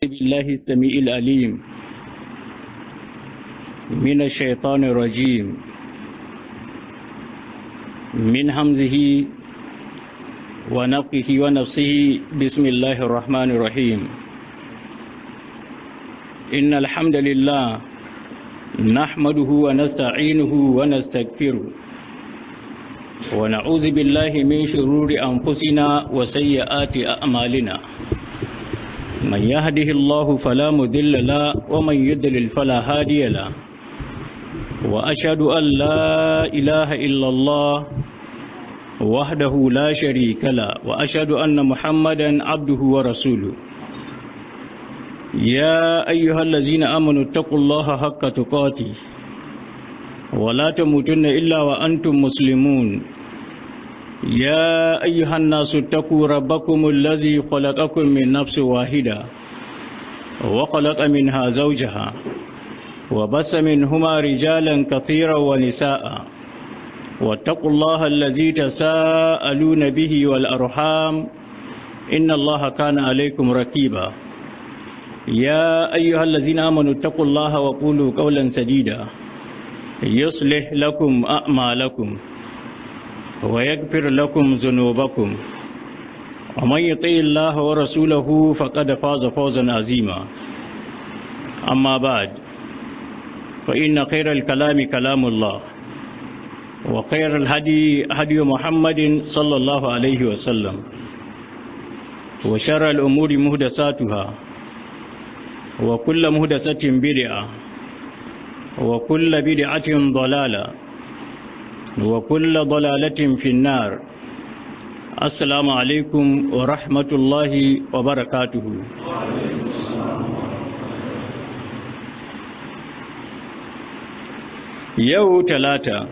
بالله السميع العليم من الشيطان الرجيم من همزه ونفخه ونفسه بسم الله الرحمن الرحيم إن الحمد لله نحمده ونستعينه ونستغفره ونعوذ بالله من شرور أنفسنا وسيئات أعمالنا من يهده الله فلا مذل له ومن يضلل فلا هادي له وأشهد أن لا إله إلا الله وحده لا شريك له وأشهد أن محمدا عبده ورسوله يا أيها الذين آمنوا اتقوا الله حق تقاته ولا تموتن إلا وأنتم مسلمون يا أيها الناس اتقوا ربكم الذي خلقكم من نفس واحدة وخلق منها زوجها وبس منهما رجالا كثيرا ونساء واتقوا الله الذي تساءلون به والأرحام إن الله كان عليكم ركيبا يا أيها الذين آمنوا اتقوا الله وقولوا قولا سديدا يصلح لكم أعمالكم ويغفر لكم ذنوبكم ومن يطع الله ورسوله فقد فاز فوزا عظيما أما بعد فإن خير الكلام كلام الله وخير الهدي هدي محمد صلى الله عليه وسلم وشر الأمور مهدساتها وكل مهدسة بدعة وكل بدعة ضلالة وكل ضلالة في النار السلام عليكم ورحمة الله وبركاته yau talata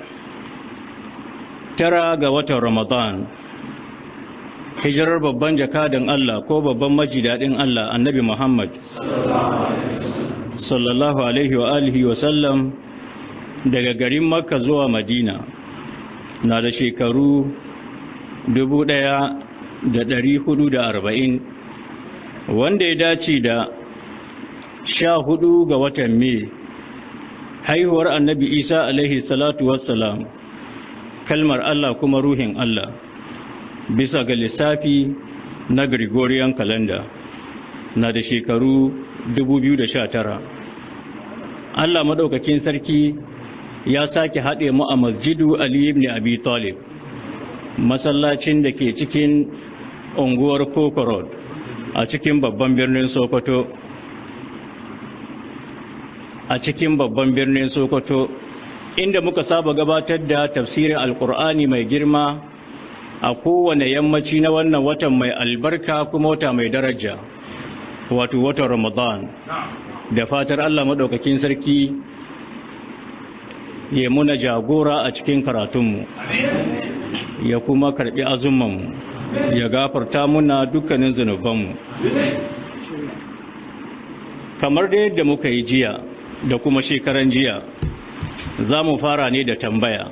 tara ga watan ramadan hijirar babban jakadan Allah ko babban majidadin Allah annabi Muhammad sallallahu alaihi wa alihi wa sallam daga garin makka zuwa madina na da shekaru arba'in, wanda ya dace da sha hudu ga watan mai haihuwar annabi isa alaihi salatu wassalam kalmar allah kuma ruhin allah bisa ga lissafi na gregorian calendar na da shekaru 2019 allah maɗaukakin sarki ya sake haɗe mu a masjidu ali ibn abi talib masallacin da ke cikin unguwar kokorod a cikin babban birnin sokoto a cikin babban birnin sokoto inda muka saba gabatar da tafsirin alkur'ani mai girma a kowane yammaci na wannan watan mai albarka kuma wata mai daraja wato watan ramadan da fatar allah maɗaukakin sarki ya muna jagora a cikin karatunmu ya kuma karɓi azumanmu ya gafarta muna dukkanin zunubanmu kamar da yadda muka yi jiya da kuma shekaran jiya za mu fara ne da tambaya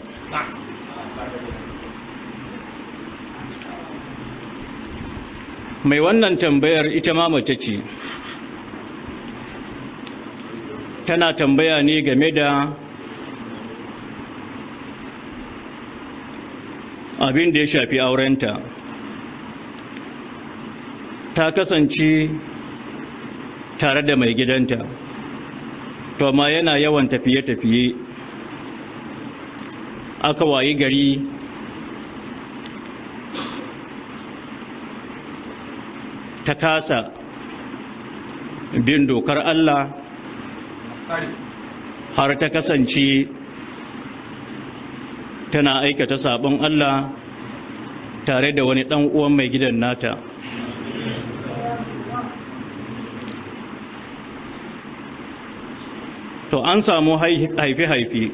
mai wannan tambayar ita ma mace ce tana tambaya ne game da abin da ya shafi aurenta ta kasance tare da mai gidanta to amma yana yawan tafiye-tafiye aka wayi gari ta kasa bin dokar Allah har ta kasance tana aikata sabon Allah tare da wani ɗan uwan mai gidan nata to an samu haife-haife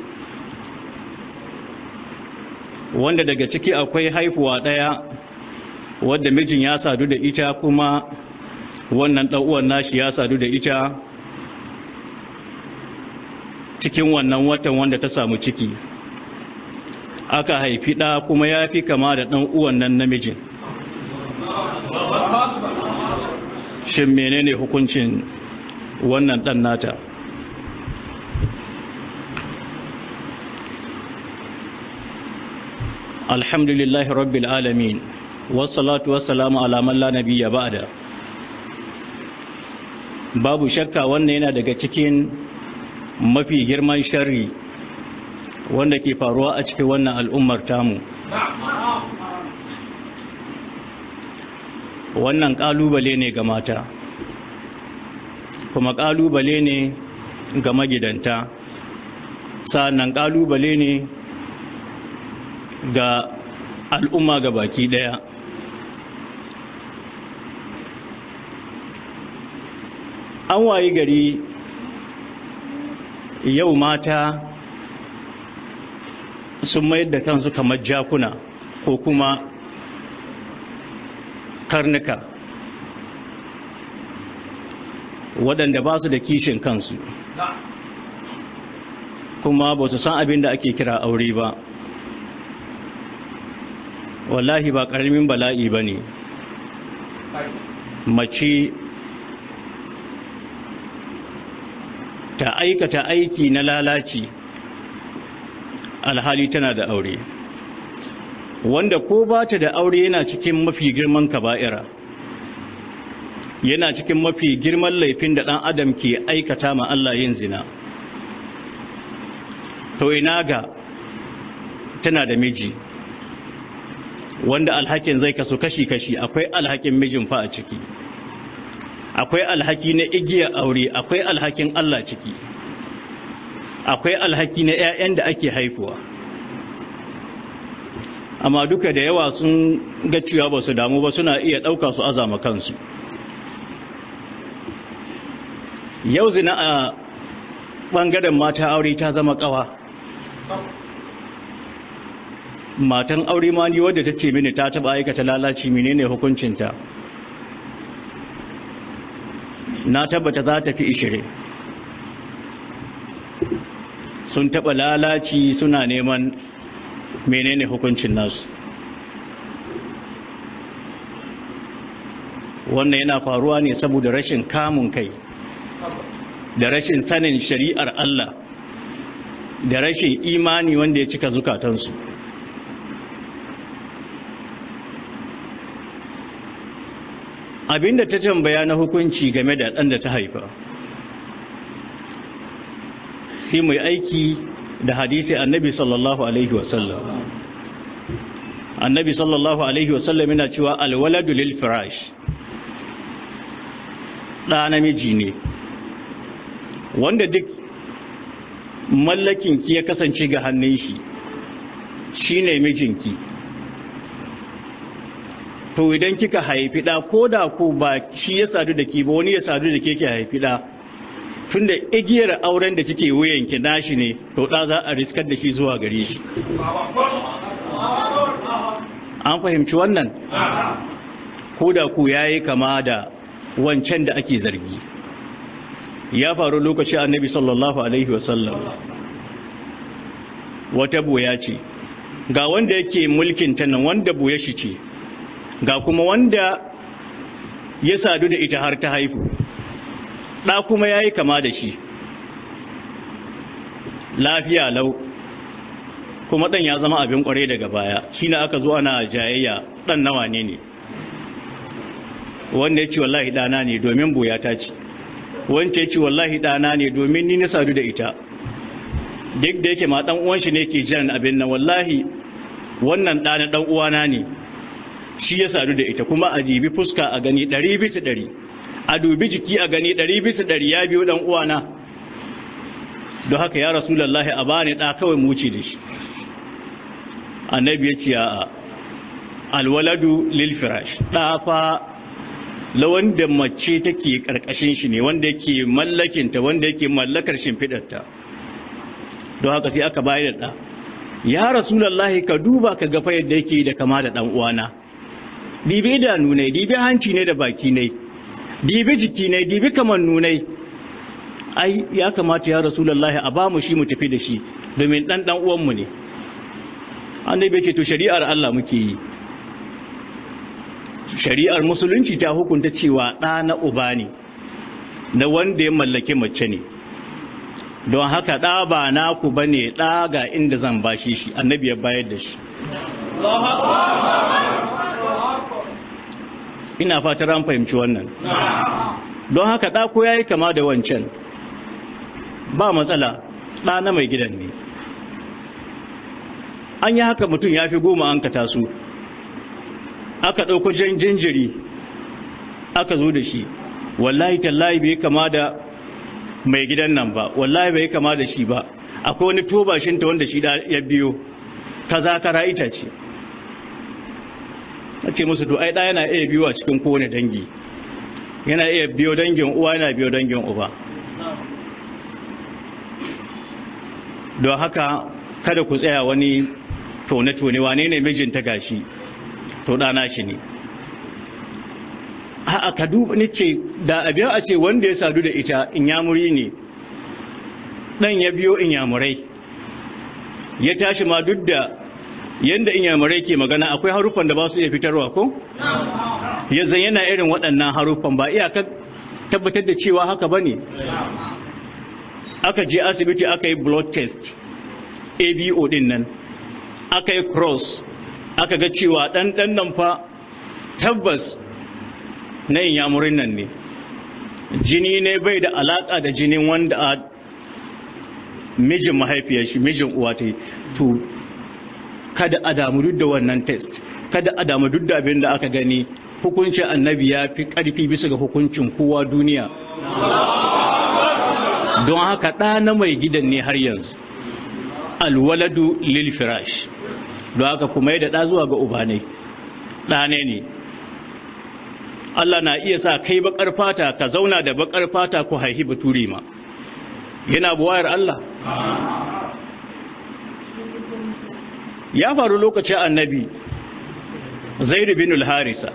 wanda daga ciki akwai haifuwa ɗaya wadda mijin ya sadu da ita kuma wannan ɗan'uwan nashi ya sadu da ita cikin wannan watan wanda ta samu ciki aka haifi ɗa kuma ya fi kama da ɗan uwan nan namijin shin menene hukuncin wannan ɗan nata alhamdulillahi rabbil alamin wassalatu wassalamu ala man la nabiyya ba'da babu shakka wannan yana daga cikin mafi girman sharri wanda ke faruwa a cikin wannan al'ummar tamu wannan ƙalubale ne ga mata kuma ƙalubale ne ga magidanta sa'annan ƙalubale ne ga al'umma ga baki ɗaya an wayi gari yau mata sun mayar da kansu kamar jakuna ko kuma karnuka waɗanda ba su da kishin kansu kuma ba su san abin da ake kira aure ba wallahi ba ƙaramin bala'i ba ne mace ta aikata aiki na lalaci alhali tana da aure wanda ko ba ta da aure yana cikin mafi girman kaba'ira yana cikin mafi girman laifin da ɗan adam ke aikata ma Allah yin zina to ina ga tana da miji wanda alhakin zai kaso kashi-kashi akwai alhakin mijin fa a ciki akwai alhaki na igiyar aure akwai alhakin Allah ciki akwai alhaki na 'ya'yan da ake haifuwa amma duka da yawa sun ga cewa ba su damu ba suna iya ɗauka su azama kansu yau zina a ɓangaren mata aure ta zama ƙawa matan aure ma ni wadda ta ce mini ta taɓa aikata lalaci menene hukuncinta na tabbata za ta fi ishirin sun taɓa lalaci suna neman menene hukuncin nasu wannan yana faruwa ne saboda rashin kamun kai da rashin sanin shari'ar Allah da rashin imani wanda ya cika zukatansu abinda ta tambaya na hukunci game da ɗan da ta haifa sai mai aiki da hadisi annabi sallallahu alaihi wasallam annabi sallallahu alaihi wasallam yana cewa alwaladu lil firash ɗa namiji ne wanda duk mallakinki ya kasance ga hannun shi shine mijinki to idan kika haifi ɗa ko da ko ba shi ya sadu da ki ba wani ya sadu da ke ki haifi ɗa tunda igiyar auren da kike wuyanki nashi ne to ɗa za a riskar da shi zuwa gare shi an fahimci wannan ko da ku yayi kama da wancan da ake zargi ya faru lokacin annabi sallallahu alaihi wasallam wata boya ce ga wanda yake mulkin ta nan wanda boye shi ce ga kuma wanda ya sadu da ita har ta haifu ɗa kuma ya yi kama da shi lafiya lau kuma ɗan ya zama abin ƙwarai daga baya shi na aka zo ana jayayya ɗan nawa ne ne wanda ya ce wallahi ɗana ne domin boya ta ce wanda ya ce wallahi ɗana ne domin ni na sadu da ita duk da yake ma ɗan uwan shi ne ke jiran abin nan wallahi wannan ɗana ɗan uwana ne shi ya sadu da ita kuma a dibi fuska a gani ɗari bisa ɗari a dubi jiki a gani ɗari bisa ɗari ya biyo ɗan uwana don haka ya rasulallahi a bani ɗa kawai muci da shi annabi ya ce a alwaladu lil firash ɗa fa la wanda mace take ƙarƙashin shi ne wanda yake mallakinta wanda yake mallakar shimfiɗarta don haka sai aka bayar da ɗa ya rasulallahi ka duba ka gafa yadda yake da kama da ɗan uwana dibi idanu ne dibi hanci ne da baki ne dibi jiki ne dibi kamannu ne ai ya kamata ya rasulullahi a bamu shi mu tafi da shi domin dan dan uwanmu ne annabi ce to shari'ar Allah muke yi shari'ar musulunci ta hukunta cewa ɗa na uba ne na wanda ya mallaki mace ne don haka ɗa ba naku ba ne ɗa ga inda zan bashi shi annabi ya bayar da shi ina fatar an fahimci wannan don haka ɗa ko ya yi kama da wancan ba matsala ɗa na mai gidan ne an yi haka mutum ya fi goma an ka taso aka ɗauko jan jinjiri aka zo da shi wallahi tallahi bai kama da mai gidan nan ba wallahi bai kama da shi ba akwai wani tobashinta wanda shi ya biyo ta zakara ita ce a ce musu to ai ɗaya yana iya biyo a cikin kowane dangi yana iya biyo dangin uwa yana biyo dangin uba don haka kada ku tsaya wani tone-tone wane ne mijinta gashi to ɗana shi ne a ka duba ni ce da abiya a ce wanda ya sadu da ita inyamuri ne ɗan ya biyo inyamurai ya tashi ma duk da yadda inyamurai ke magana akwai haruffan da ba su iya fitarwa ko? ya zan yana irin waɗannan haruffan ba iyaka tabbatar da cewa haka ba ne aka je asibiti aka yi blood test abo ɗin nan aka yi cross aka ga cewa ɗan ɗan nan fa tabbas na inyamurin nan ne jini ne bai da alaƙa da jinin wanda a mijin mahaifiyar shi mijin uwa ta yi to kada a damu duk da wannan test kada a damu duk da abin da aka gani hukuncin annabi ya fi ƙarfi bisa ga hukuncin kowa duniya don haka ɗa na mai gidan ne har yanzu alwaladu lil firash don haka kuma yi da ɗa zuwa ga ubanai ɗane ne Allah na iya sa kai bakar fata ka zauna da bakar fata ku haihi baturi ma yana buwayar Allah ya faru lokacin annabi zaidu bin al-harisa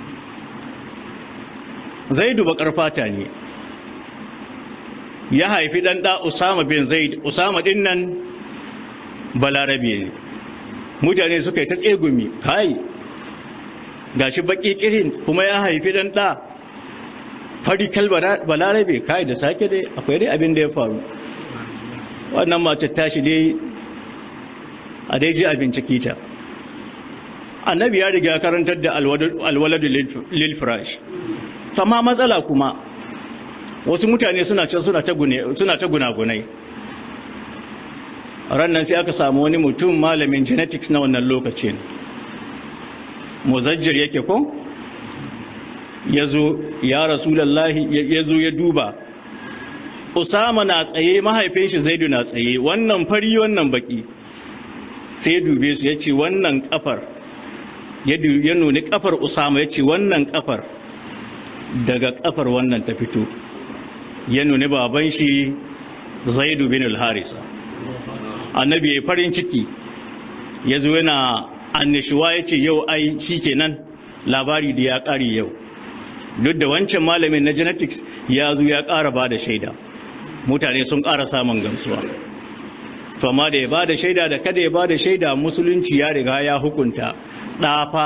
zaidu bakar fata ne ya haifi dan da usama bin zaid usama din nan balarabe ne mutane suka yi ta tsegumi kai gashi baki kirin kuma ya haifi dan da fari kalba balarabe kai da sake dai akwai dai abin da ya faru wannan mace tashi dai a dai ji a bincike ta annabi ya riga karantar da alwaladu lil firash amma matsala kuma wasu mutane suna can suna ta gune suna ta gunagunai rannan sai aka samu wani mutum malamin genetics na wannan lokacin muzajjir yake ko ya zo ya rasulallahi ya zo ya duba usama na tsaye mahaifin shi zaidu na tsaye wannan fari wannan baki sai ya dube su ya ce wannan kafar ya nuni kafar usama ya ce wannan kafar daga kafar wannan ta fito ya nuni baban shi zaidu bin al-harisa annabi ya farin ciki ya zo yana annishuwa ya ce yau ai shi kenan labari da ya ƙari yau duk da wancan malamin na genetics ya zo ya ƙara ba da shaida mutane sun ƙara samun gamsuwa to amma da ya ba da shaida da kada ya ba da shaida musulunci ya riga ya hukunta ɗafa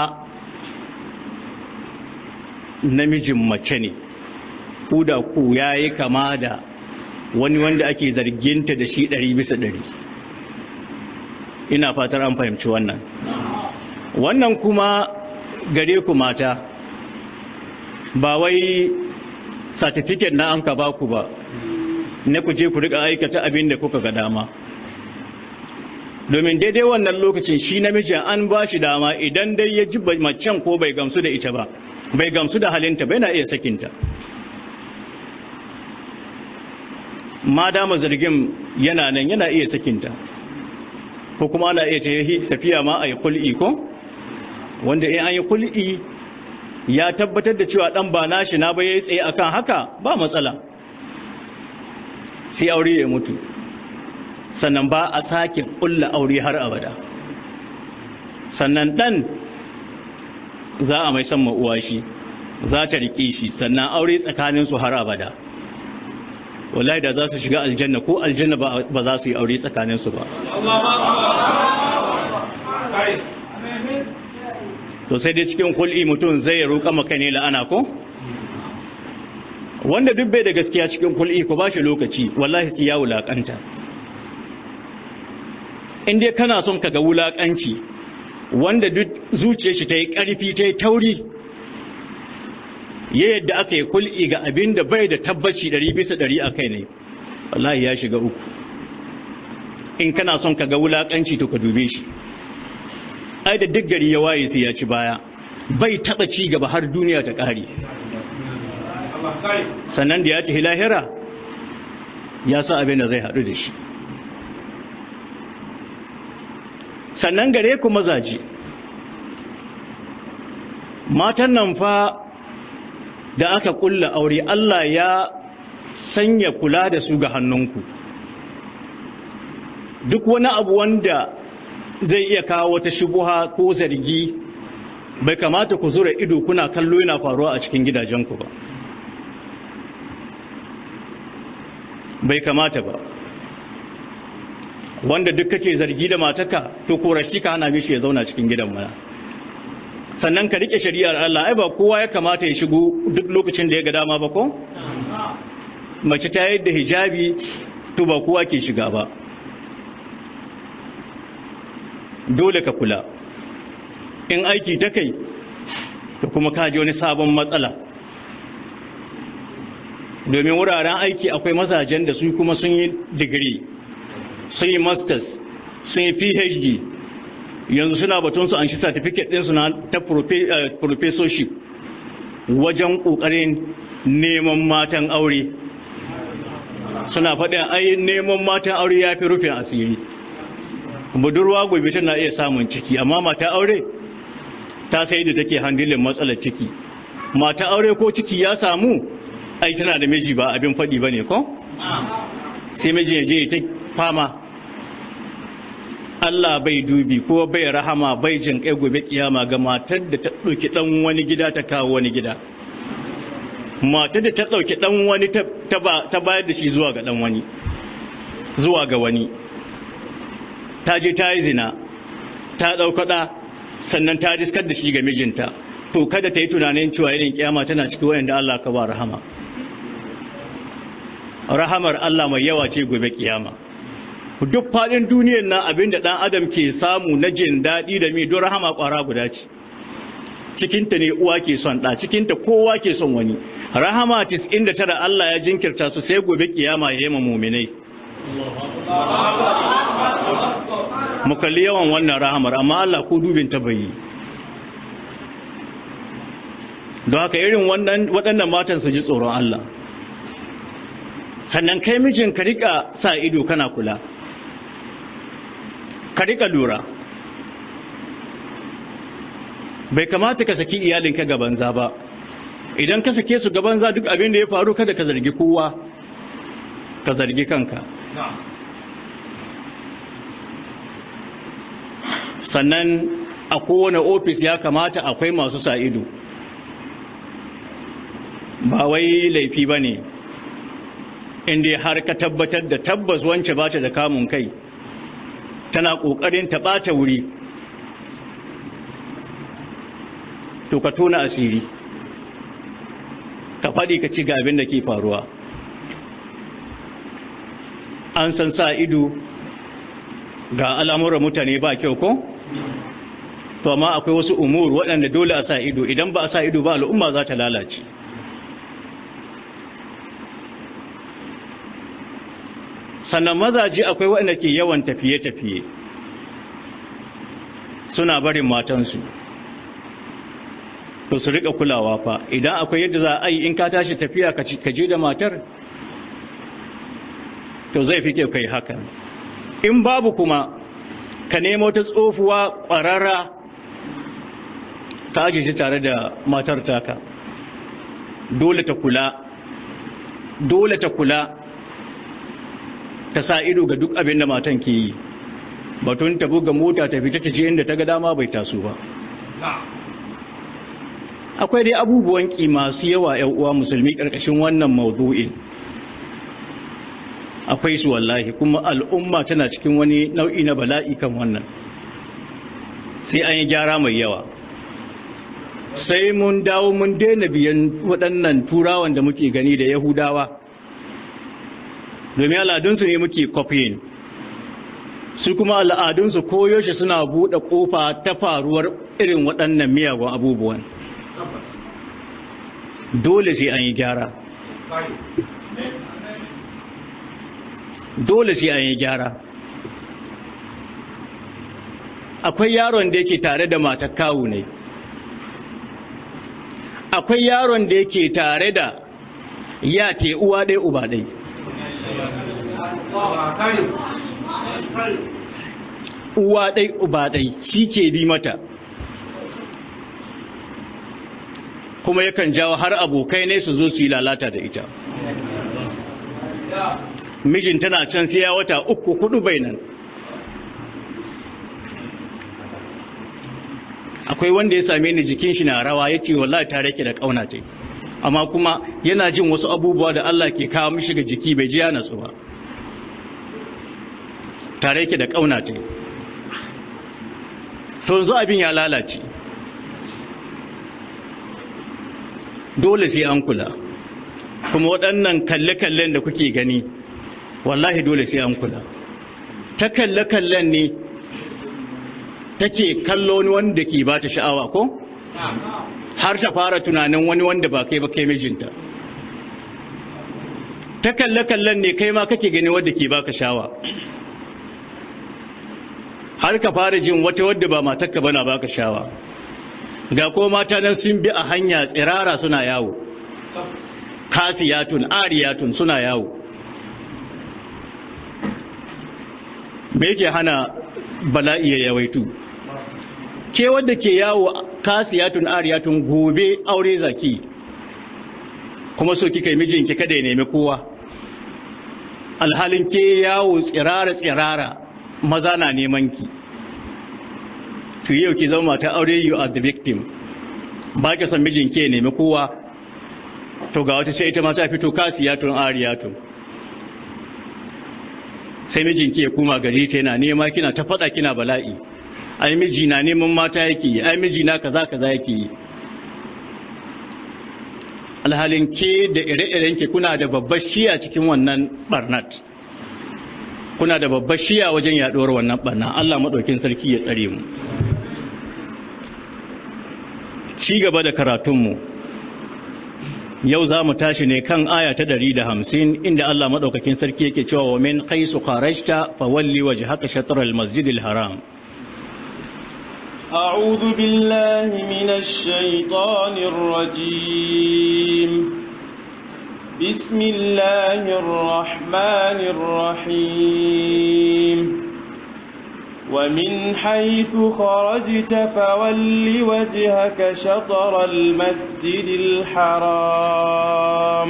namijin mace ne ku da ku ya yi kama da wani wanda ake zarginta da shi ɗari bisa ɗari ina fatar an fahimci wannan wannan kuma gare ku mata ba wai satifiket na an ka ba ku ba na ku je ku riƙa aikata abin da kuka ga dama domin daidai wannan lokacin shi namijin an ba shi dama idan dai ya ji macen ko bai gamsu da ita ba bai gamsu da halinta bai na iya sakinta ma dama zargin yana nan yana iya sakinta ko kuma ana iya tafiya ma a yi kul'i ko wanda in an yi kul'i ya tabbatar da cewa dan ba nashi na ba yayi tsaye akan haka ba matsala sai aure ya mutu sannan ba a sake kulla aure har abada sannan dan za a mai san uwa shi za ta riƙe shi sannan aure tsakaninsu har abada wallahi da za su shiga aljanna ko aljanna ba za su yi aure tsakaninsu ba to sai dai cikin kul'i mutum zai roƙa maka ne la'ana ko wanda duk bai da gaskiya cikin kul'i ko ba shi lokaci wallahi sai ya wulaƙanta in dai kana son ka ga wulaƙanci wanda duk zuciyar shi ta yi ƙarfi ta yi tauri ya yadda aka yi kul'i ga abin da bai da tabbaci ɗari bisa ɗari a kai ne wallahi ya shiga uku in kana son ka ga wulaƙanci to ka dube shi ai da duk gari ya waye sai ya ci baya bai taɓa ci gaba har duniya ta ƙare sannan da ya ci lahira ya sa abin da zai haɗu da shi sannan gare ku mazaji matan nan fa da aka kulla aure Allah ya sanya kula da su ga hannunku duk wani abu wanda zai iya kawo wata shubuha ko zargi bai kamata ku zura ido kuna kallo yana faruwa a cikin gidajenku ba bai kamata ba wanda duk kake zargi da mataka to korashi ka hana mishi ya zauna cikin gidan mana sannan ka rike shari'ar Allah ai ba kowa ya kamata ya shigo duk lokacin da ya ga dama ba ko mace ta yadda hijabi to ba kowa ke shiga ba dole ka kula in aiki ta kai to kuma ka ji wani sabon matsala domin wuraren aiki akwai mazajen da su kuma sun yi digiri sun yi masters sun yi phd yanzu suna batun su an shi certificate ɗinsu na ta professorship wajen ƙoƙarin neman matan aure suna faɗin ai neman matan aure ya fi rufin asiri budurwa gobe tana iya samun ciki amma mata aure ta sai da take handilin matsalar ciki mata aure ko ciki ya samu ai tana da miji ba abin faɗi ba ne ko sai miji ya je ta fama Allah bai dubi ko bai rahama bai jin kai gobe kiyama ga matar da ta ɗauki ɗan wani gida ta kawo wani gida matar da ta ɗauki ɗan wani ta bayar da shi zuwa ga ɗan wani zuwa ga wani ta je ta yi zina ta ɗaukaɗa sannan ta riskar da shi ga mijinta to kada ta yi tunanin cewa irin kiyama tana cikin wayanda Allah ka ba rahama rahamar Allah mai yawa ce gobe kiyama duk faɗin duniyar nan abinda ɗan adam ke samu na jin daɗi da mi don rahama ƙwara guda ce cikinta ne uwa ke son ɗa cikinta kowa ke son wani rahama tis'in da tara Allah ya jinkirta su sai gobe kiyama ya yi ma muminai mu kalli yawan wannan rahamar amma Allah ko dubin ta bai don haka irin waɗannan matan su ji tsoron Allah sannan kai mijin ka rika sa ido kana kula ka rika lura bai kamata ka saki iyalinka ga banza ba idan ka sake su ga banza duk abin da ya faru kada ka zargi kowa ka zargi kanka sannan a kowane ofis ya kamata akwai masu sa ido ba wai laifi ba ne inda har ka tabbatar da tabbas wance ba ta da kamun kai tana ƙoƙarin ta ɓata wuri to ka tona asiri ka faɗi ka ci ga abin da ke faruwa an san sa ido ga al'amuran mutane ba kyau ko? to amma akwai wasu umur waɗanda dole a sa ido idan ba a sa ido ba al'umma za ta lalace sannan mazaje akwai waɗanda ke yawan tafiye-tafiye suna barin matansu to su riƙa kulawa fa idan akwai yadda za a yi in ka tashi tafiya ka je da matar to zai fi kyau kai hakan in babu kuma ka nemo ta tsofuwa ƙwararra ta ajiye shi tare da matar taka dole ta kula dole ta kula ta sa ido ga duk abin da matan ke yi batun ta buga mota ta fita ta je inda ta ga dama bai taso ba akwai dai abubuwan ki masu yawa ‘yan uwa musulmi ƙarƙashin wannan maudu'in akwai su wallahi kuma al'umma tana cikin wani nau'i na bala'i kan wannan sai an yi gyara mai yawa sai mun dawo mun daina biyan waɗannan turawan da muke gani da yahudawa domin al'adunsu ne muke kwafiyin su kuma al'adunsu koyaushe suna buɗe ƙofa ta faruwar irin waɗannan miyagun abubuwan dole sai an yi gyara dole sai an yi gyara akwai yaron da yake tare da matar kawu ne akwai yaron da yake tare da ya te uwa ɗaya uba ɗai uwa ɗai uba ɗai shi ke bi mata kuma yakan jawo har abokai ne su zo su yi lalata da ita mijin tana can sai ya wata uku hudu bai nan akwai wanda ya same ni jikin shi na rawa ya ce wallahi ta rake da ƙauna ta amma kuma yana jin wasu abubuwa da Allah ke kawo mishi ga jiki bai ji yana su ba tare yake da ƙauna ta to yanzu abin ya lalace dole sai an kula kuma waɗannan kalle-kallen da kuke gani wallahi dole sai an kula ta kalle-kallen ne take kallo wani wanda ke ba ta sha'awa ko har ta fara tunanin wani wanda ba kai ba kai mijinta ta kalle-kallen ne kai ma kake gani wadda ke baka sha'awa har ka fara jin wata wadda ba matarka bana baka sha'awa ga ko mata nan sun bi a hanya tsirara suna yawo kasiyatun ariyatun suna yawo me yake hana bala'i ya yawaitu ke wadda ke yawo kasiyatun ariyatun gobe aure zaki kuma so kika yi mijinki kada ya nemi kowa alhalin ke yawo tsirara tsirara maza na neman ki to yau ki zama ta aure you are the victim ba ki san mijinki ya nemi kowa to ga wata sai ita ma ta fito kasiyatun ariyatun sai mijinki ya kuma gari ta yana nema kina ta faɗa kina bala'i ai miji na neman mata yake yi ai miji na kaza kaza yake yi alhalin ke da ire-iren ke kuna da babbar shiya cikin wannan barnat kuna da babbar shiya wajen yaɗuwar wannan barna Allah maɗaukin sarki ya tsare mu ci gaba da karatunmu yau za mu tashi ne kan aya ta ɗari da hamsin inda Allah maɗaukakin sarki yake cewa wa min haisu kharajta fa walli wajhaka shatr al-masjid al-haram أعوذ بالله من الشيطان الرجيم بسم الله الرحمن الرحيم ومن حيث خرجت فول وجهك شطر المسجد الحرام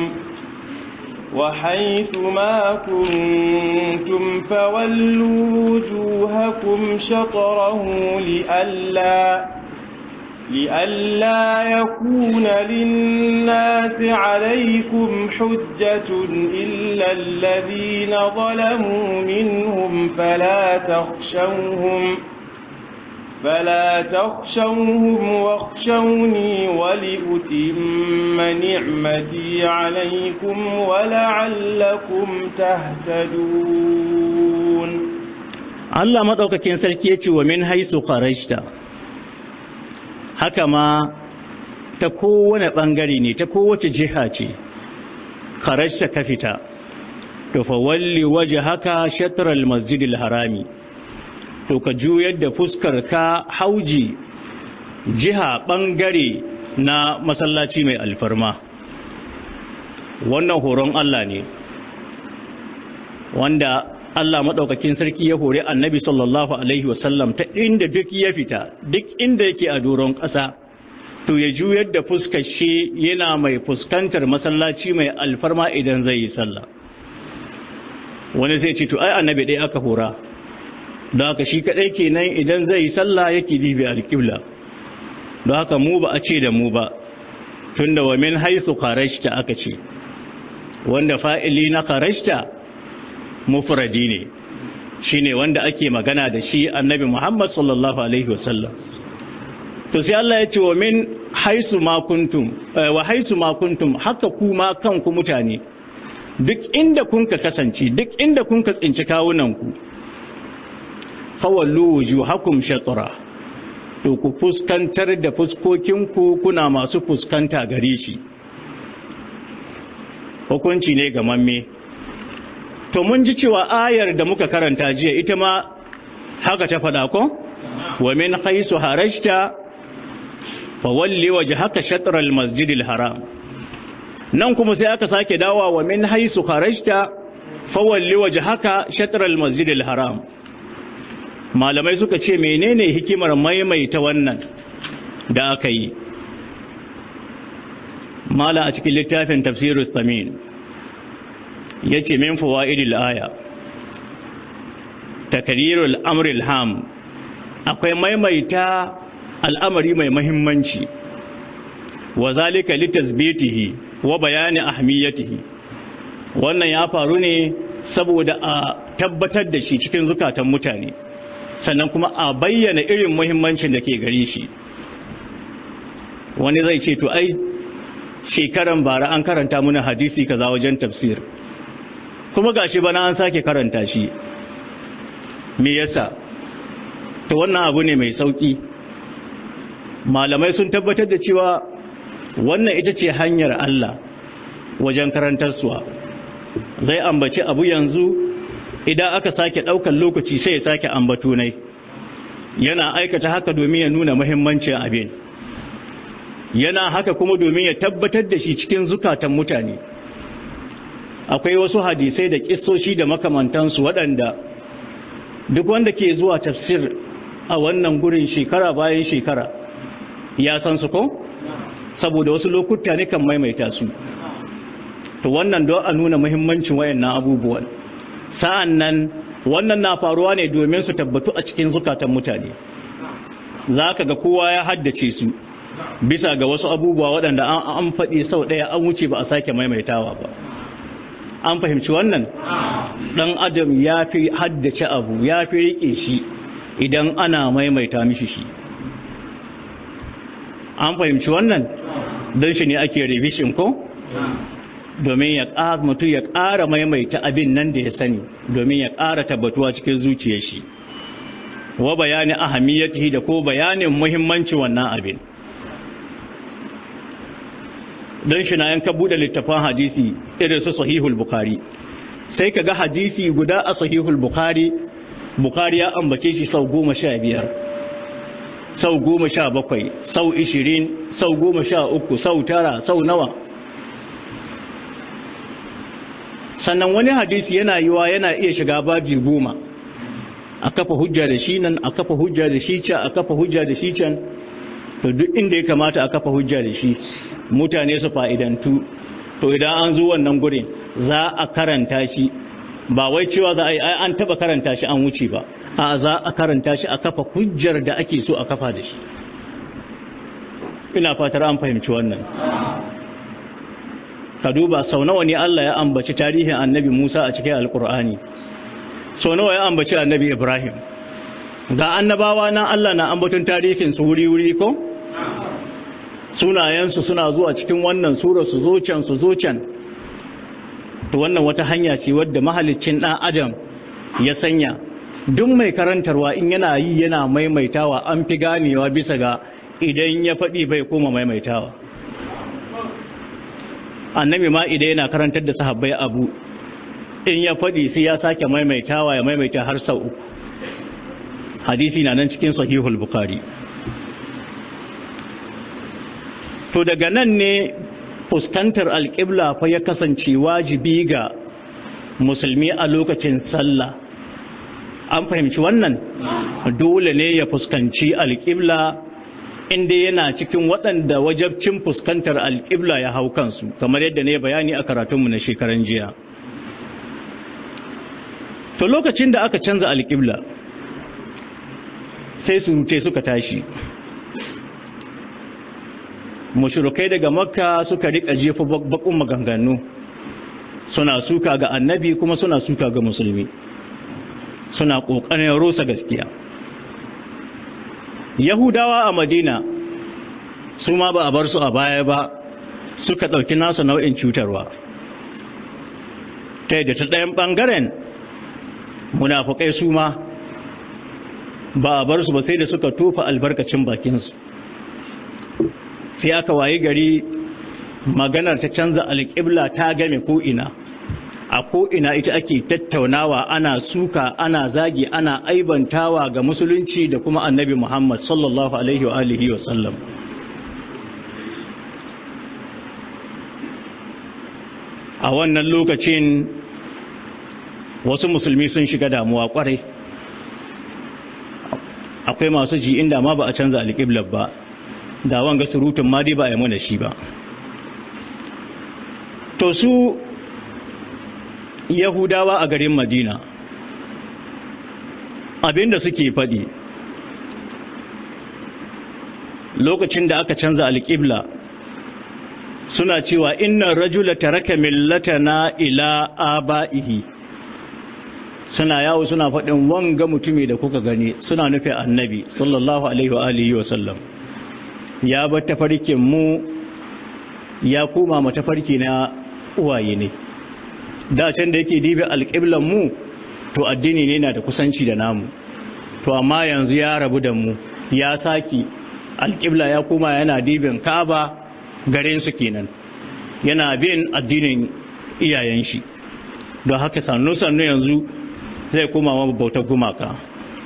وحيث ما كنتم فولوا وجوهكم شطره لئلا لئلا يكون للناس عليكم حجة إلا الذين ظلموا منهم فلا تخشوهم فلا تخشوهم واخشوني ولأتم نعمتي عليكم ولعلكم تهتدون Allah maɗaukakin sarki ya ce wa min haisu kharajta haka ma ta kowane ɓangare ne ta kowace jiha ce kharajta ka fita to fa walli waje haka shatral masjidil harami to ka juyar da fuskar ka hauji jiha ɓangare na masallaci mai alfarma wannan horon Allah ne wanda Allah maɗaukakin sarki ya hori annabi sallallahu Alaihi wasallam ta inda duk ya fita duk inda yake a doron ƙasa to ya juyar da fuskar shi yana mai fuskantar masallaci mai alfarma idan zai yi sallah wani sai ce to ai annabi ɗaya aka hora don haka shi kaɗai kenan idan zai yi sallah yake dibi alƙibla don haka mu ba a ce da mu ba tunda wa min haithu kharajta aka ce wanda fa'ili na kharajta mufradi ne shine wanda ake magana da shi annabi Muhammad sallallahu alaihi wasallam to sai Allah ya ce wa min haisu ma kuntum wa haisu ma kuntum haka kuma kanku mutane duk inda kun ka kasance duk inda kun ka tsinci kawunanku fawallu wujuhakum shatra to ku fuskantar da fuskokinku kuna masu fuskanta gare shi hukunci ne ga mamme to mun ji cewa ayar da muka karanta jiya ita ma haka ta faɗa ko wa min haisu harajta fawalli wajhaka shatr al-masjid al-haram nan kuma sai aka sake dawa wa min haisu harajta fawalli wajhaka shatr al-masjid al-haram malamai suka ce menene hikimar maimaita wannan da aka yi mala a cikin littafin tafsirus tamin yace min fawaidil aya takrirul amril ham akwai maimaita al'amari mai mahimmanci wa zalika litasbitihi wa bayani ahmiyatihi wannan ya faru ne saboda a tabbatar da shi cikin zukatan mutane sannan kuma a bayyana irin muhimmancin da ke gare shi wani zai ce to ai shekaran bara an karanta muna hadisi kaza wajen tafsir kuma gashi bana an sake karanta shi me yasa to wannan abu ne mai sauki malamai sun tabbatar da cewa wannan ita ce hanyar Allah wajen karantarsuwa zai ambaci abu yanzu idan aka sake ɗaukar lokaci sai ya sake ambato nai yana aikata haka domin ya nuna muhimmancin abin yana haka kuma domin ya tabbatar da shi cikin zukatan mutane akwai wasu hadisai da kissoshi da makamantansu waɗanda duk wanda ke zuwa tafsir a wannan gurin shekara bayan shekara ya san su ko saboda wasu lokuta ne kan maimaita su to wannan don a nuna muhimmancin wayannan abubuwan sa'an nan wannan na faruwa ne domin su tabbatu a cikin zukatan mutane za ka ga kowa ya haddace su bisa ga wasu abubuwa waɗanda an faɗi sau ɗaya an wuce ba a sake maimaitawa ba an fahimci wannan ɗan adam ya fi haddace abu ya fi riƙe shi idan ana maimaita mishi shi an fahimci wannan don shi ne ake revision ko domin ya ƙara mutu ya ƙara maimaita abin nan da ya sani domin ya ƙara tabbatuwa cikin zuciyar shi wa bayanin ahamiyatihi da ko bayanin muhimmanci wannan abin don shi na yanka buɗe littafan hadisi irin su sahihul bukhari sai ka ga hadisi guda a sahihul bukhari bukhari ya ambace shi sau goma sha biyar sau goma sha bakwai sau ishirin sau goma sha uku sau tara sau nawa sannan wani hadisi yana yiwa yana iya shiga babi goma a kafa hujja da shi nan a kafa hujja da shi can a kafa hujja da shi can to duk inda ya kamata a kafa hujja da shi mutane su fa'idantu to idan an zo wannan gurin za a karanta shi ba wai cewa za a yi an taba karanta shi an wuce ba a za a karanta shi a kafa hujjar da ake so a kafa da shi ina fatar an fahimci wannan ka duba sau nawa ne Allah ya ambaci tarihin annabi Musa a cikin alkur'ani sau nawa ya ambaci annabi Ibrahim ga annabawa nan Allah na ambaton tarihin su wuri-wuri ko sunayensu suna zuwa cikin wannan sura su zo can su zo can to wannan wata hanya ce wadda mahaliccin ɗan adam ya sanya duk mai karantarwa in yana yi yana maimaitawa an fi ganewa bisa ga idan ya faɗi bai koma maimaitawa annabi ma idan yana karantar da sahabbai abu in ya faɗi sai ya sake maimaitawa ya maimaita har sau uku hadisi na nan cikin sahihul bukhari to daga nan ne fuskantar alƙibla fa ya kasance wajibi ga musulmi a lokacin sallah an fahimci wannan dole ne ya fuskanci alƙibla inda yana cikin waɗanda wajabcin fuskantar alƙibla ya hau kansu kamar yadda ne bayani a karatunmu na shekaran jiya to lokacin da aka canza alƙibla sai surutai suka tashi mushrikai daga makka suka rika jefa bakun maganganu suna suka ga annabi kuma suna suka ga musulmi suna ƙoƙarin rusa gaskiya yahudawa a madina su ma ba a bar su a baya ba suka ɗauki nasu nau'in cutarwa ta yadda ta ɗayan ɓangaren munafukai su ma ba a bar su ba sai da suka tofa albarkacin bakinsu sai aka wayi gari maganar ta canza alƙibla ta game ko'ina a ko'ina ita ake tattaunawa ana suka ana zagi ana aibantawa ga musulunci da kuma annabi muhammad sallallahu alaihi wa alihi wa sallam a wannan lokacin wasu musulmi sun shiga damuwa kwarai akwai masu ji inda ma ba a canza alƙiblar ba da wanga surutun ma dai ba a yi mana shi ba to su yahudawa a garin madina abinda suke faɗi lokacin da aka canza alƙibla suna cewa inna rajula taraka millatana ila aba'ihi suna yawo suna faɗin wanga mutumi da kuka gani suna nufi annabi sallallahu alaihi wa alihi wa sallam ya bar tafarkin mu ya koma ma tafarki na uwaye ne da can da yake dibi alƙiblan mu to addini ne na da kusanci da namu to amma yanzu ya rabu da mu ya saki alƙibla ya koma yana dibin kaba garin su kenan yana bin addinin iyayen shi don haka sannu sannu yanzu zai koma ma bautar gumaka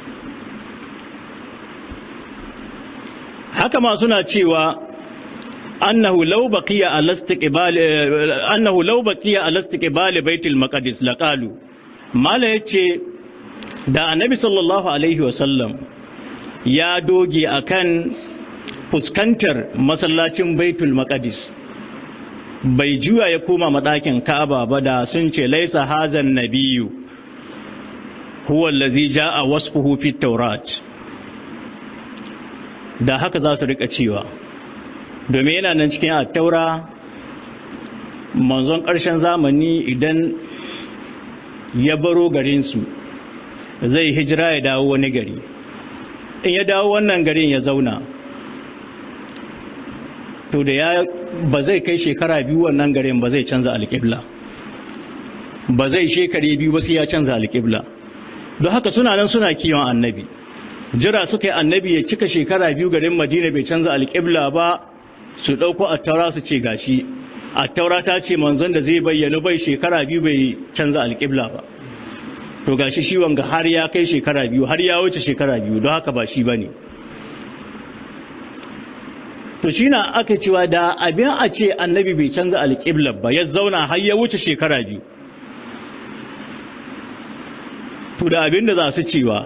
haka ma suna cewa annahu law baqiya ala istiqbal annahu law baqiya ala istiqbal baitul maqdis laqalu mala yace da annabi sallallahu alaihi wasallam ya doge akan fuskantar masallacin baitul maqdis bai juya ya koma madakin ka'aba ba da sun ce laisa hazan nabiyyu huwa allazi jaa wasfuhu fit tawrat da haka za su rika cewa domin yana nan cikin attaura manzon ƙarshen zamani idan ya baro garinsu zai hijira ya dawo wani gari in ya dawo wannan garin ya zauna to da ya ba zai kai shekara biyu wannan garin ba zai canza alƙibla ba zai shekare biyu ba sai ya canza alƙibla don haka suna nan suna kiwon annabi jira suka yi annabi ya cika shekara biyu garin madina bai canza alƙibla ba su ɗauko attaura su ce gashi attaura ta ce manzon da zai bayyana bai shekara biyu bai canza alƙibla ba to gashi shi wanga har ya kai shekara biyu har ya wuce shekara biyu don haka ba shi ba ne to shi na aka cewa da abin a ce annabi bai canza alƙibla ba ya zauna har ya wuce shekara biyu to da abin da za su cewa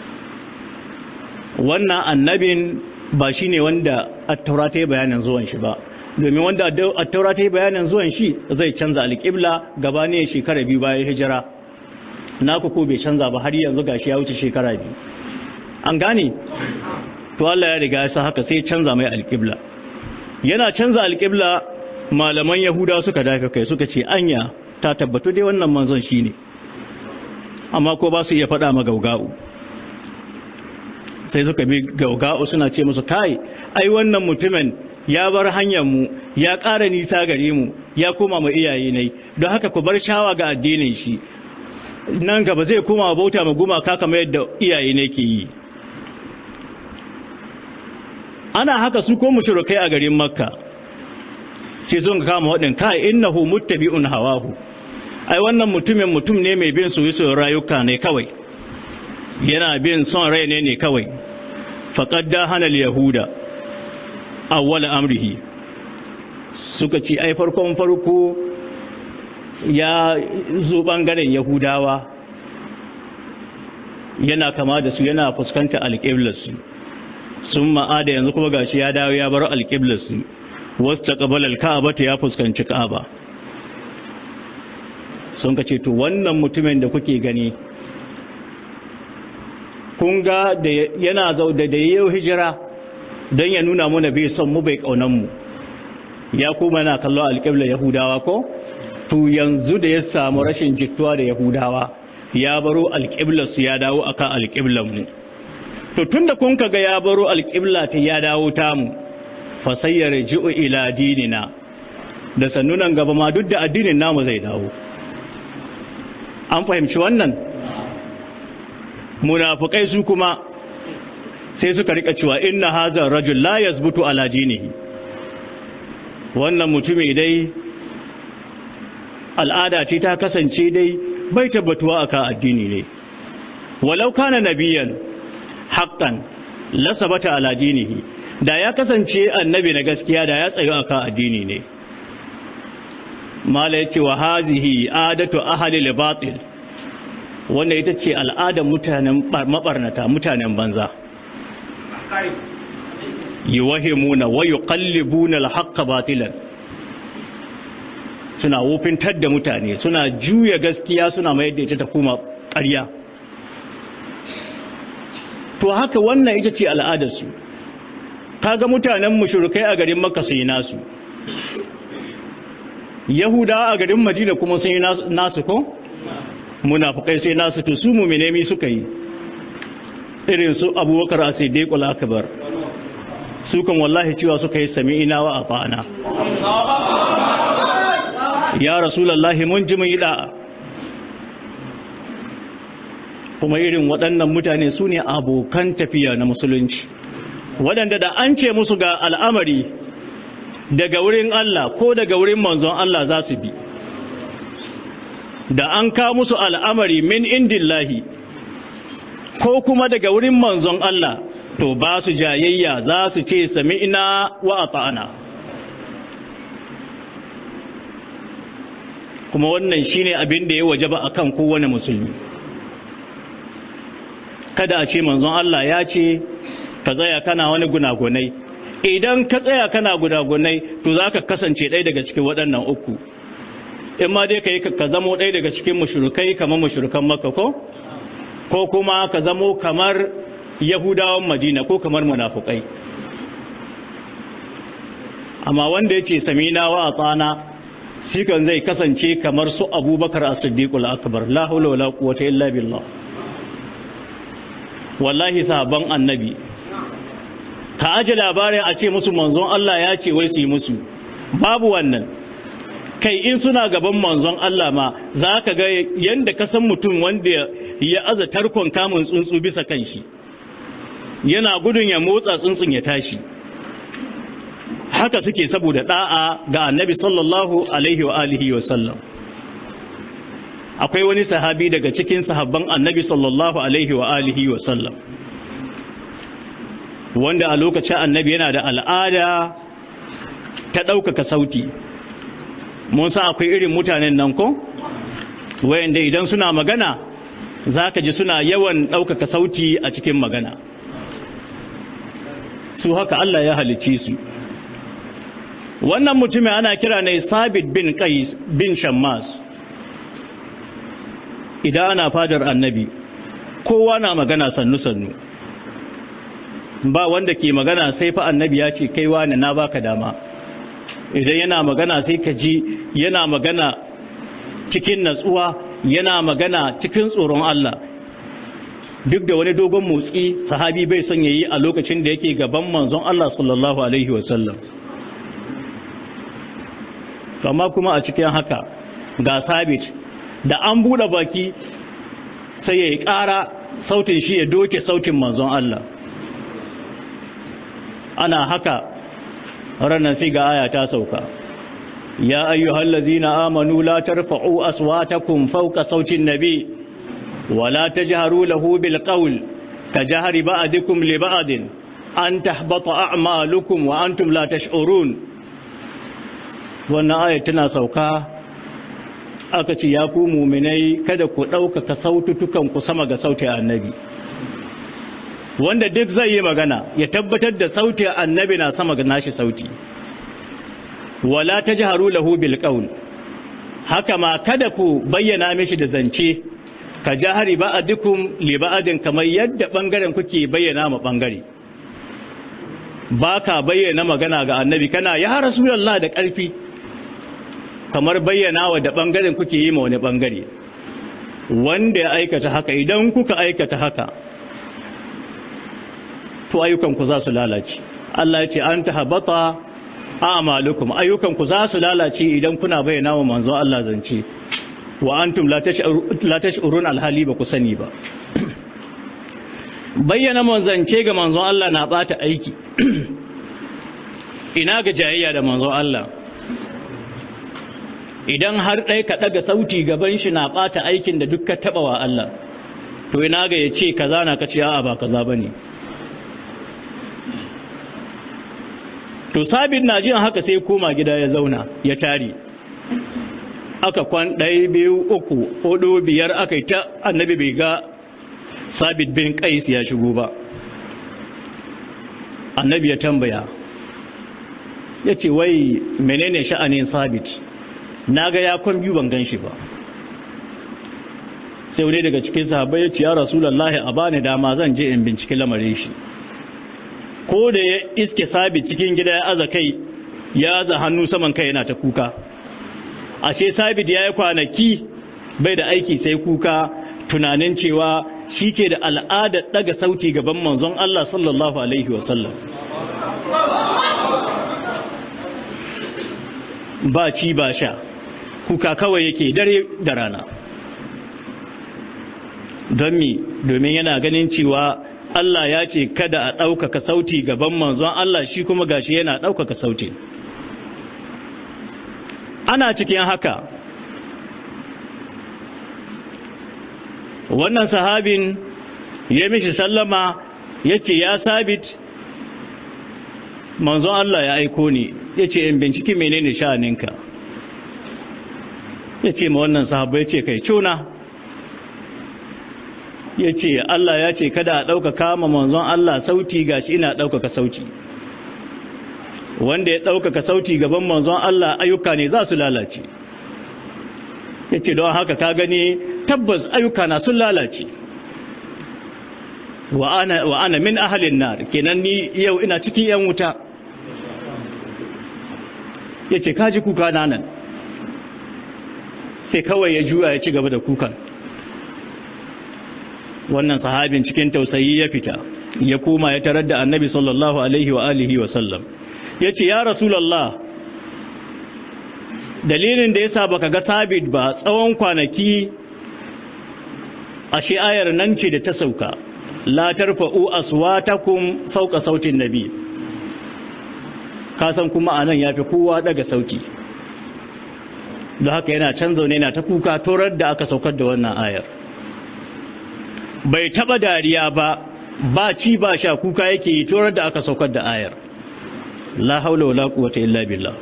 wannan annabin ba shi ne wanda attaura ta yi bayanin zuwan shi ba domin wanda attaura ta yi bayanin zuwan shi zai canza alƙibla gaba ne shekara biyu bayan hijira na ko bai canza ba har yanzu gashi ya wuce shekara biyu an gane to Allah ya riga ya sa haka sai canza mai alƙibla yana canza alƙibla malaman yahuda suka dafa kai suka ce anya ta tabbatu dai wannan manzon shi ne amma ko ba su iya faɗa ma gauga'u sai suka bi gauga'u suna ce musu kai ai wannan mutumin ya bar hanyar mu ya ƙara nisa gare mu ya koma ma iyaye ne don haka ku bar shawa ga addinin shi nan gaba zai koma bauta ma gumaka kamar yadda iyaye ne ke yi ana haka su ko mushrikai a garin makka sai sun kama waɗin kai innahu muttabi'un hawahu ai wannan mutumin mutum ne mai bin soyayyen rayuka ne kawai yana bin son rai ne ne kawai faqad da hana yahuda awwal amrihi suka ce ai farkon farko ya zo bangaren yahudawa yana kama da su yana fuskanta alƙiblarsu sun ma'ada yanzu kuma gashi ya dawo ya bar alƙiblarsu wasu ta ƙabalar ka'aba ta ya fuskanci ka'aba sun ka ce to wannan mutumin da kuke gani kun ga da yana zau da yayi hijira don ya nuna mana bai son mu bai kaunan mu ya kuma yana kallon alƙiblar yahudawa ko to yanzu da ya samu rashin jituwa da yahudawa ya baro alƙiblar su ya dawo akan alƙiblar mu to tunda kun kaga ya baro alƙibla ta ya dawo ta mu fa sayyarji'u ila dinina da sannunan gaba ma duk da addinin namu zai dawo an fahimci wannan munafukai su kuma sai suka rika cewa inna hazar rajul la yazbutu ala dinihi wannan mutumi dai al'ada ce ta kasance dai bai tabbatuwa akan addini ne walau kana nabiyan haqqan la sabata ala dinihi da ya kasance annabi na gaskiya da ya tsayo akan addini ne mala yace wa hazihi adatu ahli al-batil wanda ita ce al'adar mutanen mabarnata mutanen banza yuwahimuna wa yuqallibuna al-haqqa batilan suna wofintar da mutane suna juya gaskiya suna mayar da ita ta kuma ƙarya to haka wannan ita ce al'adarsu kaga mutanen mushrikai a garin makka sun yi nasu yahudawa a garin madina kuma sun yi nasu ko munafukai sai nasu to su mumine mi suka yi irin su abubakar a siddiqul akbar su kan wallahi cewa suka yi sami'ina wa afana ya rasulullahi mun ji mun yi da'a kuma irin waɗannan mutane su ne abokan tafiya na musulunci waɗanda da an ce musu ga al'amari daga wurin Allah ko daga wurin manzon Allah za su bi da an ka musu al'amari min indillahi ko kuma daga wurin manzon Allah to ba su jayayya za su ce sami'na wa ata'ana kuma wannan shine abin da ya wajaba akan kowane musulmi kada a ce manzon Allah ya ce ka tsaya kana wani gunagunai idan ka tsaya kana gunagunai to za ka kasance ɗaya daga cikin waɗannan uku in ma dai ka yi ka zamo ɗaya daga cikin mashurukai kamar mashurukan maka ko ko kuma ka zamo kamar yahudawan madina ko kamar munafukai amma wanda ya ce samina wa tsana shi kan zai kasance kamar su abubakar a siddiqul akbar la hawla wala quwwata illa billah wallahi sahabban annabi ka aje labarin a ce musu manzon Allah ya ce wai su yi musu babu wannan kai in suna gaban manzon Allah ma za ka ga yadda ka san mutum wanda ya aza tarkon kamun tsuntsu bisa kan shi yana gudun ya motsa tsuntsun ya tashi haka suke saboda da'a ga annabi sallallahu alaihi wa alihi wa sallam akwai wani sahabi daga cikin sahabban annabi sallallahu alaihi wa alihi wa sallam wanda a lokacin annabi yana da al'ada ta ɗaukaka sauti mun san akwai irin mutanen nan ko wayanda idan suna magana za ka ji suna yawan ɗaukaka sauti a cikin magana su haka Allah ya halicci su wannan mutumin ana kira ne sabit bin qais bin shammas idan ana fadar annabi kowa na magana sannu-sannu ba wanda ke magana sai fa annabi ya ce kai wani na baka dama idan yana magana sai ka ji yana magana cikin natsuwa yana magana cikin tsoron Allah duk da wani dogon motsi sahabi bai son yayi a lokacin da yake gaban manzon Allah sallallahu alaihi wasallam amma kuma a cikin haka ga sabit da an buɗe baki sai ya yi ƙara sautin shi ya doke sautin manzon Allah ana haka ranar sai ga aya ta sauka ya ayyuhal ladzina amanu la tarfa'u aswatakum fawqa sautin nabi wa la tajharu lahu bil qawl kajahri ba'dikum li ba'din an tahbata a'malukum wa antum la tash'urun wannan aya tana sauka aka ce ya ku muminai kada ku ɗaukaka saututukan ku sama ga sautin annabi wanda duk zai yi magana ya tabbatar da sautin annabi na sama ga nashi sauti wala tajharu lahu bil qawl haka ma kada ku bayyana mishi da zance ka jahari ba'adukum li ba'adin kamar yadda bangaren kuke bayyana ma bangare baka bayyana magana ga annabi kana ya rasulullah da ƙarfi kamar bayyana wa da bangaren kuke yi ma wani bangare wanda ya aikata haka idan kuka aikata haka to ayyukanku za su lalace Allah ya ce an tahabata a'malukum ayyukanku za su lalace idan kuna bayyana wa manzon Allah zance wa antum la tash'urun alhali ba ku sani ba bayyana manzance ga manzon Allah na bata aiki ina ga jayayya da manzon Allah idan har ɗai ka ɗaga sauti gaban shi na ɓata aikin da duk ka taɓa wa Allah to ina ga ya ce kaza na ka ce a'a ba kaza ba ne to sabit na jin haka sai koma gida ya zauna ya tare aka kwan ɗaya biyu uku hudu biyar aka yi ta annabi bai ga sabit bin kais ya shigo ba annabi ya tambaya ya ce wai menene sha'anin sabit na ga ya kwan biyu ban gan shi ba sai wani daga cikin sahabbai ya ce ya rasulullahi a bani dama zan je in binciki lamarin shi ko da ya iske sabit cikin gida ya aza kai ya aza hannu saman kai yana ta kuka ashe sabit ya yi kwanaki bai da aiki sai kuka tunanin cewa shi ke da al'adar daga sauti gaban manzon Allah sallallahu alaihi wasallam ba ci ba sha kuka kawai yake dare da rana don mi domin yana ganin cewa Allah ya ce kada a ɗaukaka sauti gaban manzon Allah shi kuma gashi yana ɗaukaka sauti ana cikin haka wannan sahabin ya mishi sallama ya ce ya sabit manzon Allah ya aiko ni ya ce in binciki menene sha'aninka ya ce ma wannan sahabu ya ce kai cuna ya ce Allah ya ce kada a ɗaukaka ma manzon Allah sauti gashi ina ɗaukaka sauti wanda ya ɗaukaka sauti gaban manzon Allah ayyuka ne za su lalace ya ce don haka ka gani tabbas ayyuka na sun lalace wa ana min ahalin nar kenan ni yau ina cikin 'yan wuta ya ce kaji kuka na nan sai kawai ya juya ya ci gaba da kukan wannan sahabin cikin tausayi ya fita ya koma ya tarar da annabi sallallahu alaihi wa alihi wa sallam ya ce ya rasulallah dalilin da ya sa baka ga sabit ba tsawon kwanaki ashe ayar nan ce da ta sauka la tarfa'u aswatakum fawqa sautin nabi kasan kuma anan yafi kowa daga sauti don haka yana can zaune yana ta kuka torar da aka saukar da wannan ayar bai taba dariya ba ba ci ba sha kuka yake yi torar da aka saukar da ayar la haula wala quwwata illa billah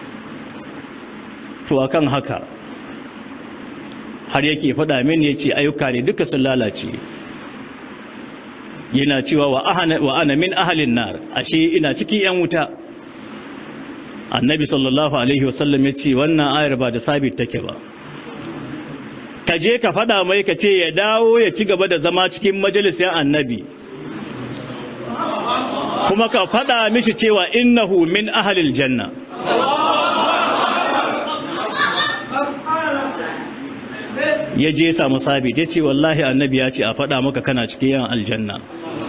to akan haka har yake faɗa min yace ayyuka ne duka sun lalace yana cewa wa ana min ahalin nar ashe ina cikin yan wuta annabi sallallahu alaihi wasallam ya ce wannan ayar ba da sabit take ba ka je ka faɗa mai ka ce ya dawo ya ci gaba da zama cikin majalisar annabi kuma ka faɗa mishi cewa innahu min ahalil janna ya je samu sabit ya ce wallahi annabi ya ce a faɗa maka kana cikin yan aljanna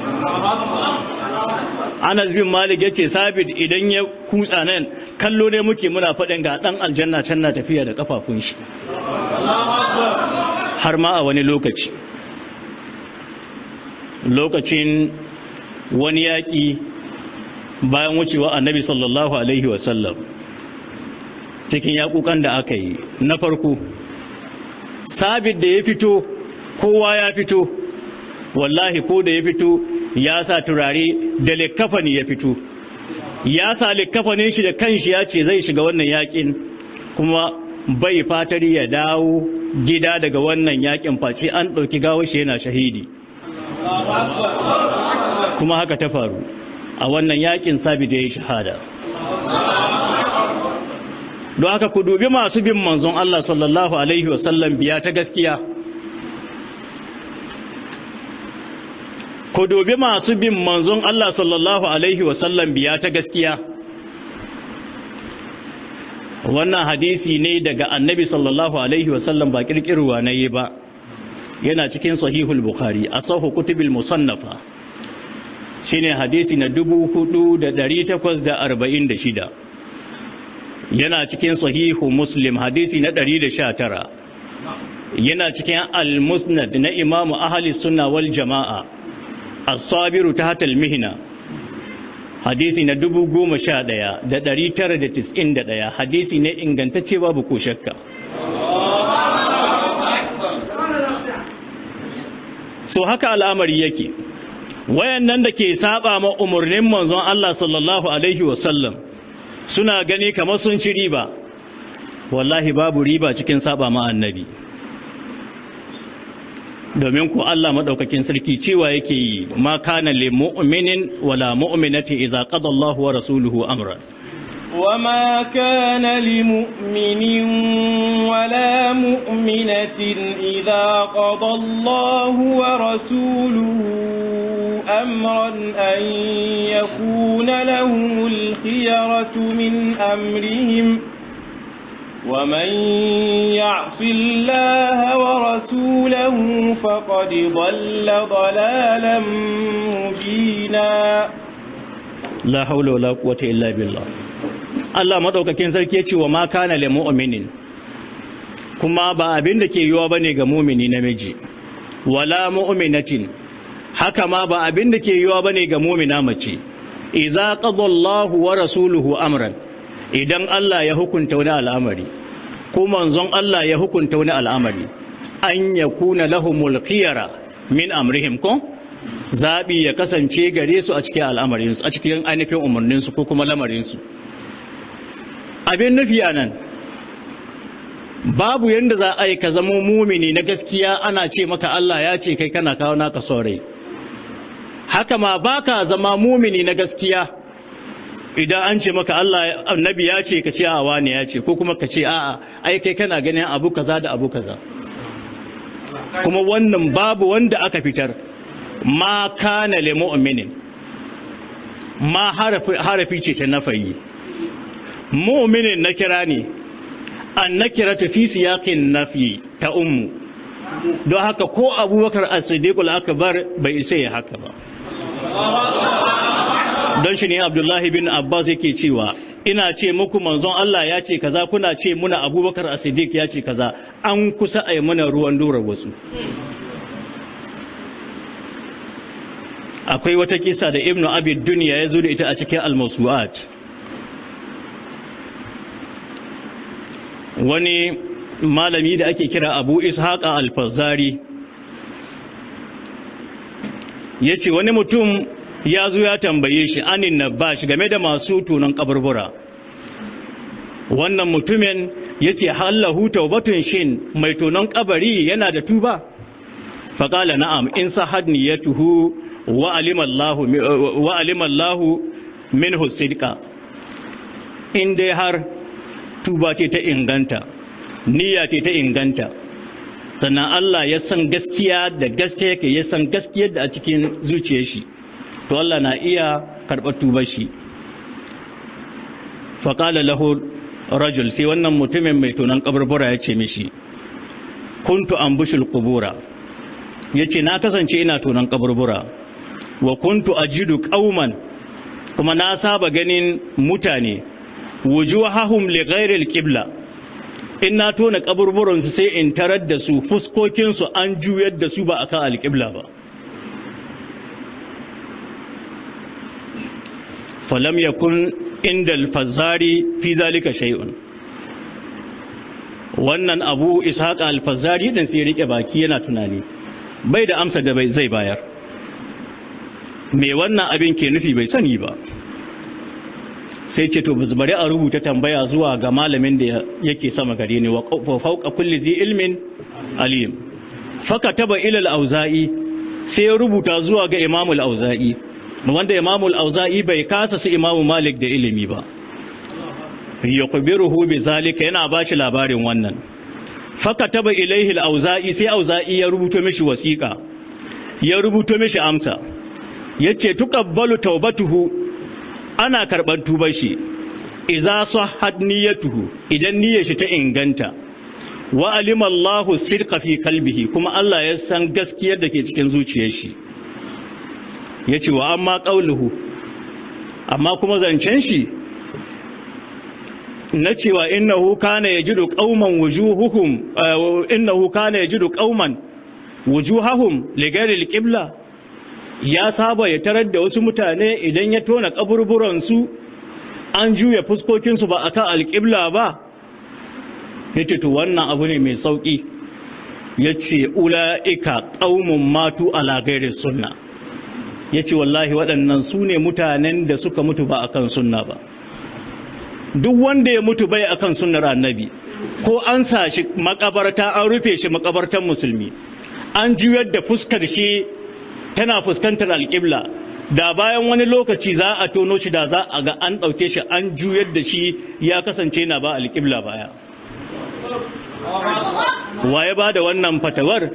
Anas bin Malik ya ce sabit idan ya kutsa nan kallo ne muke muna faɗin ga ɗan aljanna can na tafiya da kafafun shi har ma a wani lokaci lokacin wani yaƙi bayan wucewa annabi sallallahu alaihi wasallam cikin yaƙuƙan da aka yi na farko sabit da ya fito kowa ya fito wallahi ko da ya fito ya sa turare da likkafani ya fito ya sa likkafanin shi da kanshi ya ce zai shiga wannan yakin kuma bai fatar ya dawo gida daga wannan yakin face an ɗauki gawar shi yana shahidi kuma haka ta faru a wannan yakin sabit ya yi shahada don haka ku dubi masu bin manzon Allah sallallahu alaihi wasallam biya ta gaskiya ku dubi masu bin manzon Allah sallallahu alaihi wasallam biya ta gaskiya wannan hadisi ne daga annabi sallallahu alaihi wasallam ba kirkirwa na yi ba yana cikin sahihul bukhari a sahu kutubil musannafa shine hadisi na 4846 yana cikin sahihu muslim hadisi na 119 yana cikin al-musnad na imamu ahli sunna wal jama'a as-sabiru tahta al-mihna hadisi na 11991 hadisi ne ingantacce babu ko shakka so haka al'amari yake wayannan da ke saba ma umarnin manzon Allah sallallahu alaihi wasallam suna gani kamar sun ci riba wallahi babu riba cikin saba ma annabi domin ku Allah madaukakin sarki cewa yake yi ma kana lil mu'minin wala mu'minati idza qada Allahu wa rasuluhu amran وما كان لمؤمن ولا مؤمنة إذا قضى الله ورسوله أمرا أن يكون لهم الخيرة من أمرهم ومن يعص الله ورسوله فقد ضل ضلالا مبينا la haula wala quwwata illa billah Allah madaukakin sarki ya ce wa ma kana lil mu'minin kuma ba abin da ke yiwa bane ga mu'mini namiji wala mu'minatin haka ma ba abin da ke yiwa bane ga mu'mina mace idza qada Allahu wa rasuluhu amran idan Allah ya hukunta wani al'amari ko manzon Allah ya hukunta wani al'amari an yakuna lahumul khiyara min amrihim ko zaɓi ya kasance gare su a cikin al'amarinsu a cikin ainihin umarninsu ko kuma lamarinsu abin nufi a nan babu yadda za a yi ka zama mumini na gaskiya ana ce maka Allah ya ce kai kana kawo naka saurayi haka ma ba ka zama mumini na gaskiya idan an ce maka Allah annabi ya ce ka ce a wani ya ce ko kuma ka ce a'a ai kai kana ganin abu kaza da abu kaza kuma wannan babu wanda aka fitar ma kana li mu'minin ma harafi harafi ce ta nafayi mu'minin na kira ne an nakiratu fi siyaqin nafi ta ummu don haka ko abubakar as-siddiq al-akbar bai isa ya haka ba don shi ne abdullahi bin abbas yake cewa ina ce muku manzon Allah ya ce kaza kuna ce muna abubakar as-siddiq ya ce kaza an kusa a yi mana ruwan dorar wasu akwai wata kisa da ibnu abid duniya ya zo da ita a cikin al-mawsu'at wani malami da ake kira abu ishaqa al-fazari ya ce wani mutum ya zo ya tambaye shi anin nabash game da masu tunan kaburbura wannan mutumin ya ce hallahu taubatun shin mai tunan kabari yana da tuba faƙala na'am in sahad niyatuhu wa alimallahu min husidka in dai har tuba ce ta inganta niyya ce ta inganta sannan Allah ya san gaskiya da gaskiya yake ya san gaskiyar da a cikin zuciyar shi to Allah na iya karɓar tubar shi faƙala lahu rajul sai wannan mutumin mai tunan kaburbura ya ce mishi kuntu ambushul qubura yace na kasance ina tunan kaburbura wa kuntu ajidu qauman kuma na saba ganin mutane wujuhahum li ghairi al-qibla in na tona kaburburan su sai in tarar da su fuskokin su an juyar da su ba akan al-qibla ba falam yakun inda al-fazzari fi zalika shay'un wannan abu ishaq al-fazzari din sai rike baki yana tunani bai da amsa da bai zai bayar me wannan abin ke nufi bai sani ba sai ce to bari a rubuta tambaya zuwa ga malamin da yake sama gare ni wa fauqa kulli zi ilmin alim faka taba ila al-auza'i sai ya rubuta zuwa ga imamu al-auza'i wanda imamu al-auza'i bai kasa su imamu malik da ilimi ba yuqbiruhu bi zalika yana bashi labarin wannan faka taba ilaihi al-auza'i sai auza'i ya rubuto mishi wasiqa ya rubuto mishi amsa yace tuqabbalu taubatuhu ana karban tubar shi idza sahhat niyyatuhu idan niyyar shi ta inganta wa alima Allahu sirqa fi kalbihi kuma Allah ya san gaskiyar da ke cikin zuciyar shi ya ce wa amma ƙauluhu amma kuma zancen shi na cewa innahu kana yajidu qauman wujuhuhum innahu kana yajidu qauman wujuhahum li ghairi al ya saba ya tarar da wasu mutane idan ya tona kaburburan su an juya fuskokin su ba akan alqibla ba yace to wannan abu ne mai sauki yace ulaika qaumun matu ala ghairi sunna yace wallahi waɗannan su ne mutanen da suka mutu ba akan sunna ba duk wanda ya mutu bai akan sunnar annabi ko an sa shi makabarta an rufe shi makabartan musulmi an juyar da fuskar shi tana fuskantar alƙibla da bayan wani lokaci za a tono shi da za a ga an ɗauke shi an juyar da shi ya kasance na ba alƙibla baya waye ba da wannan fatawar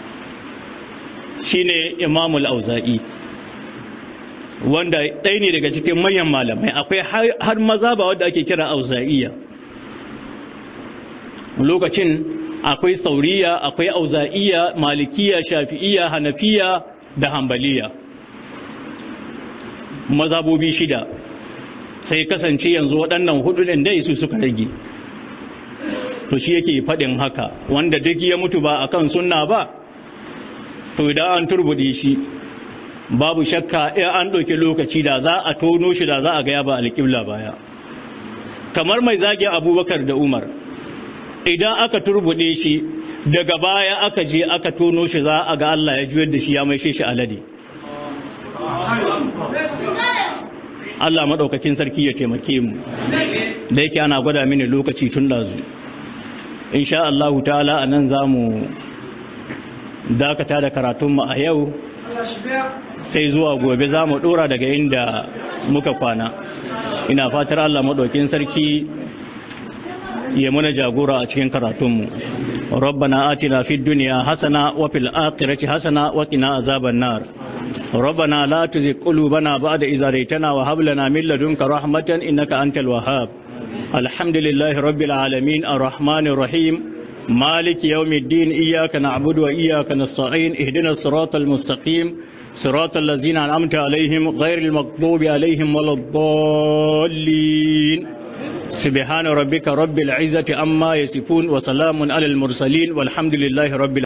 shine imamul auza'i wanda ɗaya ne daga cikin manyan malamai akwai har maza ba wadda ake kira auza'iya lokacin akwai sauriya akwai auza'iya malikiya shafi'iya hanafiya da hambaliya mazabobi shida sai kasance yanzu waɗannan hudu ɗin dai su suka rage to shi yake faɗin haka wanda duk ya mutu ba akan sunna ba to idan an turbuɗe shi babu shakka in an ɗauki lokaci da za a tono shi da za a gaya ba alƙibla baya kamar mai zagin abubakar da umar idan aka turbuɗe shi daga baya aka je aka tono shi za a ga Allah ya juyar da shi ya maishe shi alade Allah maɗaukakin sarki ya taimake mu da yake ana gwada mini lokaci tun ɗazu insha Allahu ta'ala a nan za mu dakata da karatunmu a yau sai zuwa gobe za mu ɗora daga inda muka kwana ina fatar Allah maɗaukin sarki ya muna jagora a cikin karatunmu rabbana atina fid dunya hasana wa fil akhirati hasana wa qina azaban nar rabbana la tuzigh qulubana ba'da idh hadaytana wa hab lana min ladunka rahmatan innaka antal wahhab alhamdulillahi rabbil alamin arrahmanir rahim مالك يوم الدين إياك نعبد وإياك نستعين اهدنا الصراط المستقيم صراط الذين أنعمت عليهم غير المغضوب عليهم ولا الضالين سبحان ربك رب العزة عما يصفون وسلام على المرسلين والحمد لله رب العالمين